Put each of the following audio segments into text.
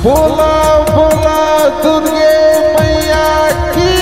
बोला बोला दुर्गे मैया की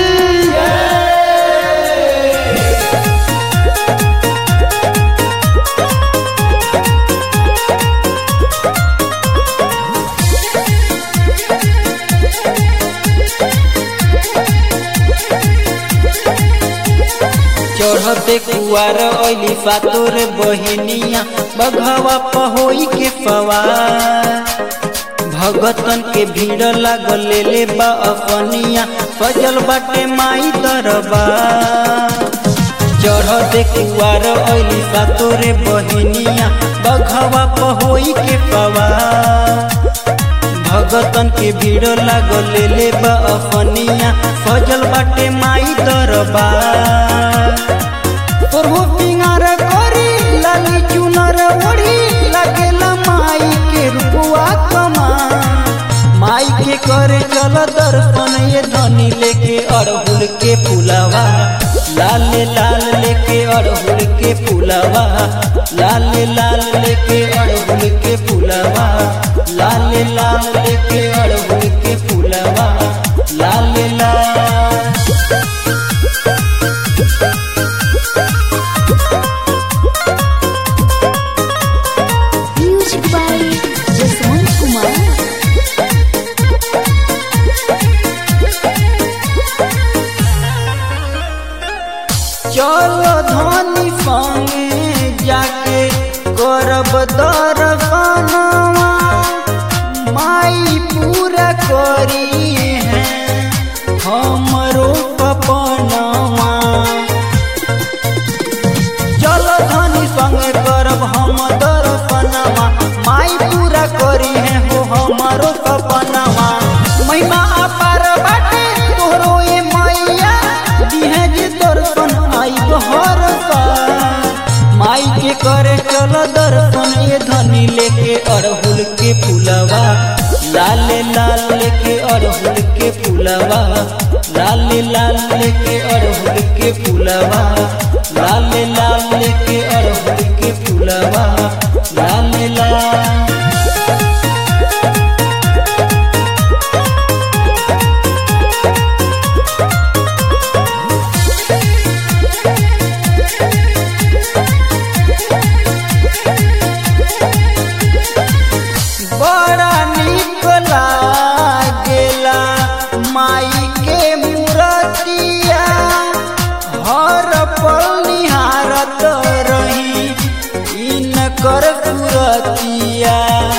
चढ़ते कुआर ओइली फातोर बहिनिया बघवा पहोई के फवार भगतन के भीड़ लागल ले बा अपनिया सजल बाटे माई दरबार चढ़ते कुआर ओइली फातोर बहिनिया बघवा पहोई के फवार भगतन के भीड़ लागल ले बा अपनिया सजल बाटे माई दरबार तोरहो पिंगार करी लाली चुनर ओढ़ी लागेला माई के रुपुआ कमा माई के करे चल दर्शन ये धनी लेके अड़हुल के पुलावा लाल लाल लेके अड़हुल के पुलावा लाल लाल लेके अड़हुल के पुलावा लाल लाल लेके अड़हुल के पुलावा लाल लाल Music by Jaswant Kumar. चलो धनी संगे जाके करब दर्शनवा माई पूरा करी है हमरो सपनवा चलो धनी संगे करब हम दर्शनवा माई पूरा करी है हो हमारो सपनवा महिमा अपार बाटे तोहरो ए मैया दिहे जे दर्शन आई हर साल माई के करे चल दर्शन ये धनी लेके अड़हुल के फूलवा लाल लाल लेके अड़हुल के फूलवा लाल लाल लेके अड़हुल के फूलवा लाल लाल लेके अड़हुल के फूलवा लाल लाल बड़ा निक लागेला माई के मूरतिया हर पल निहारत रही इनकर सूरतिया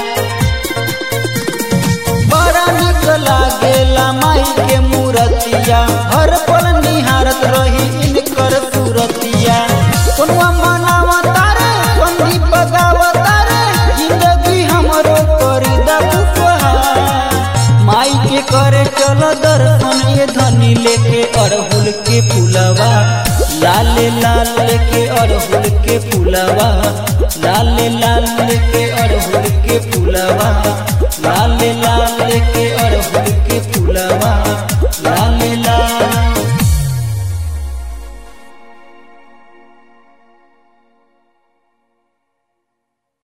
बड़ा निक लागेला माई के मूरतिया हर पल निहारत रही इनकर सूरतिया कोनवा मनावा तारे संदीप गावा तारे जिंदगी हमरो करी दबुआ माई के करे चल दर्शन ये धनी लेके अड़हुल के फूलवा लाल लाल लेके अड़हुल के फूलवा लाल लाल लेके अड़हुल के फूलवा लाल लाल लेके